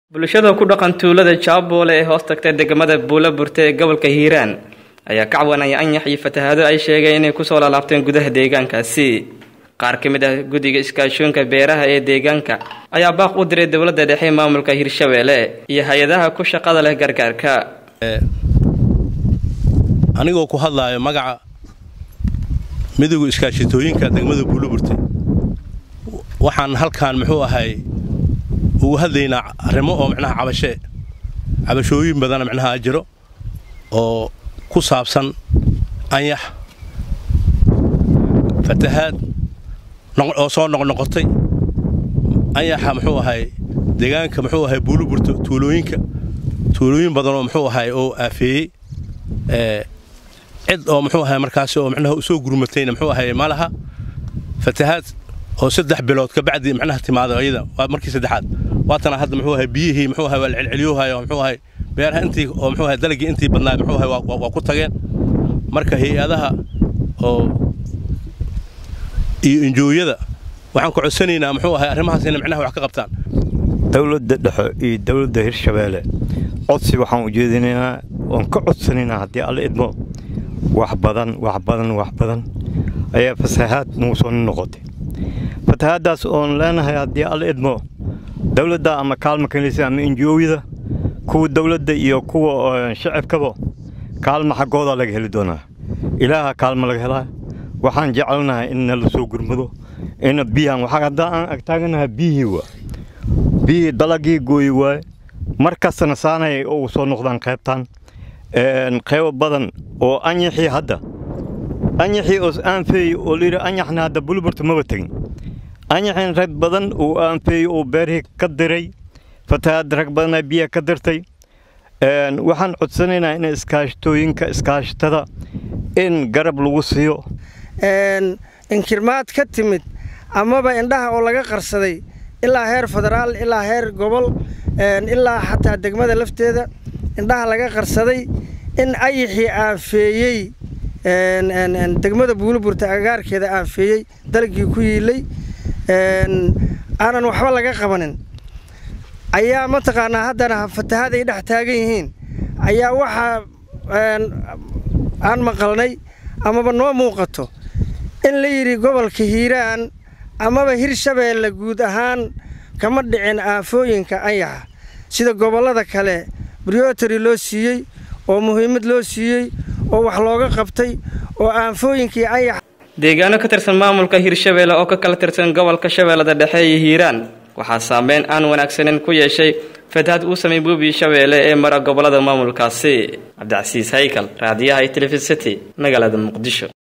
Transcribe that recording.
bulshada ku dhaqan tuulada jaaboole ee hoos tagtay degmada buula burte ee gobolka hiiraan ayaa ka cawanaya anyax iyo fatahaado ay sheegeen inay kusoo laalaabteen gudaha deegaankaasi qaar ka mid ah guddiga iskaashoonka beeraha ee deegaanka ayaa baaq u diray dowladda dhexe maamulka hirshabeelle iyo hay-adaha ku shaqada leh gargaarka anigoo ku hadlaayo magaca midowga iskaashitooyinka degmada buulaburte waxaan halkaan muxuu ahay ugu hadlaynaa arrimo oo micnaha cabashee cabashooyin badana micnaha jiro oo ku saabsan anyax fatahaad oo soo noqnoqotay anyaxa muxuu ahay deegaanka muxuu ahay buuluburta tuulooyinka tuulooyin badanoo muxuu ahay oo aafeeyey cid oo muxuu ahay markaasi oo micnaha usoo gurmatayna muxuu ahay ma laha fatahaad oo saddex bilood kabacdi micnaha timaada ayada waa markii saddexaad waatana hadda muxuu ahay biyihii muxuu ahay waa la celceliyoohayo muxuu ahay beeraha intii oo muxuu ahay dalagii intii badnaa muxuu ahay waa ku tageen marka hay-adaha oo iyo injooyada waxaan ku codsanaynaa muxuu ahay arrimahaas inay micnaha wax ka qabtaan dowladda dhexe iyo dowladda hirshabeelle codsi waxaan ujeedinaynaa oon ka codsanaynaa haddii alla idmo wax badan wax badan wax badan ayaa fasahaad nagu soo noqotay fatahaaddaas oon leenahay haddii alla idmo dowladda ama kaalma kanisa ama injooyada kuwa dowladda iyo kuwa shacabkaba kaalma xaggooda laga heli doonaa ilaaha kaalma laga helaa waxaan jecelnahay in nala soo gurmado ina biyahan waxaa haddaa aan agtaaganahay biyihii waa biyihii dalagii gooyi waaye mar kastana saanay ugu soo noqdaan qaybtaan qaybo badan oo anyaxii hadda anyaxii oo aanfeeyey oo layidhi anyaxna hadda bulburta maba tegin anyaxin rag badan uu aanfeeyey oo beerihii ka diray fatahaad rag badanaa biyaha ka dirtay waxaan codsanaynaa in iskaashatooyinka iskaashatada in garab lagu siiyo inkirmaad ka timid amaba indhaha oo laga qarsaday ilaa heer federaal ilaa heer gobol ilaa xataa degmada lafteeda indhaha laga qarsaday in ayaxii aafeeyey degmada buuliburta agagaarkeeda aafeeyey dalagii ku yiilay aanan waxba laga qabanin ayaa mataqaanaa haddana fatahaad ay dhex taagan yihiin ayaa waxaa aan maqalnay amaba noo muuqato in la yidhi gobolka hiiraan amaba hirshabeelle guud ahaan kama dhicin aafooyinka anyaxa sida gobollada kale briotary loo siiyey oo muhiimad loo siiyey oo wax looga qabtay oo aanfooyinkii anyax deegaano ka tirsan maamulka hirshabeelle oo ka kala tirsan gobolka shabeellada dhexe iyo hiiraan waxaa saameyn aan wanaagsanin ku yeeshay fatahaad uu samay buubi shabeelle ee mara gobollada maamulkaasi cabdicasiis haykal raadiyaha iyo telefisity magaalada muqdisho